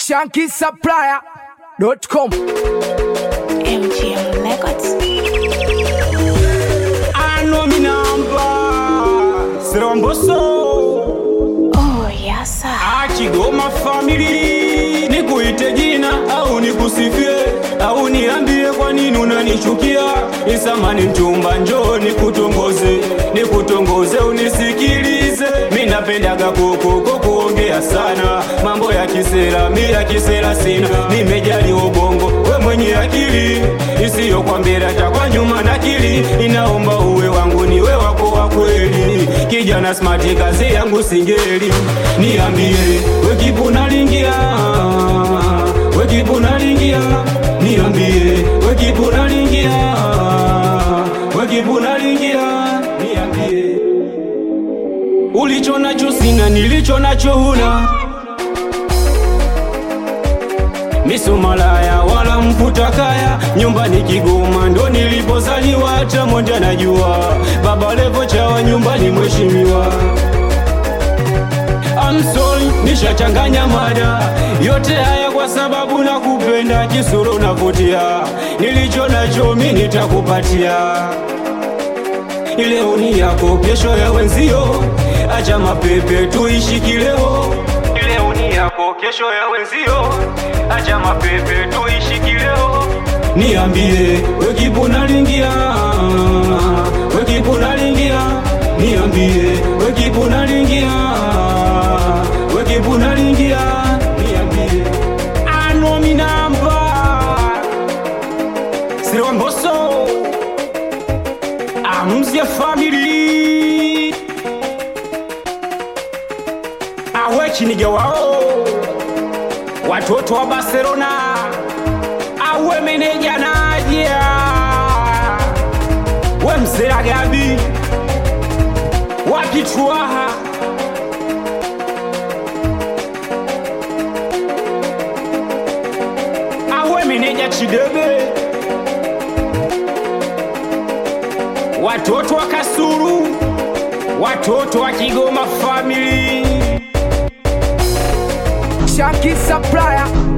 shankisupplier.com MGM Records. ano minamba siromboso Oh, yes, sir. akigoma famili nikuite jina au nikusifie au niambie kwa nini unanichukia isamani mchumba njoo nikutongoze nikutongoze unisikilize mi napendaga kokoko kuongea sana mambo ya kisera mi ya kisera sina nimejali ubongo we mwenye akili isiyokwambia hata kwa nyuma nakili inaomba uwe wangu niwe wako wa kweli kijana smati kazi yangu singeli niambie wekipu nalingia wekipu nalingia niambie wekipu nalingia wekipu nalingia niambie ulicho nacho sina nilicho nacho huna misumalaya wala mfutakaya nyumbani Kigoma ndo nilipozaliwa, hata moja najua baba levo chawa nyumbani mheshimiwa. I'm sorry, nishachanganya mada yote haya kwa sababu nakupenda, kisura unavutia, nilicho nacho mi nitakupatia leo ni yako, kesho ya wenzio. Acha mapepe tuishi kileo. Leo ni yako, kesho ya wenzio. Acha mapepe tuishi kileo. Niambie wekipu nalingia, wekipu nalingia. Niambie wekipu nalingia, wekipu nalingia. Niambie ano minamba Sirwamboso Amzia family awe chiniga wao watoto wa Barcelona awe meneja naja we msera gabi wakitwaha awe meneja chidebe watoto wa Kasuru, watoto wa Kigoma family. shankisupplier.com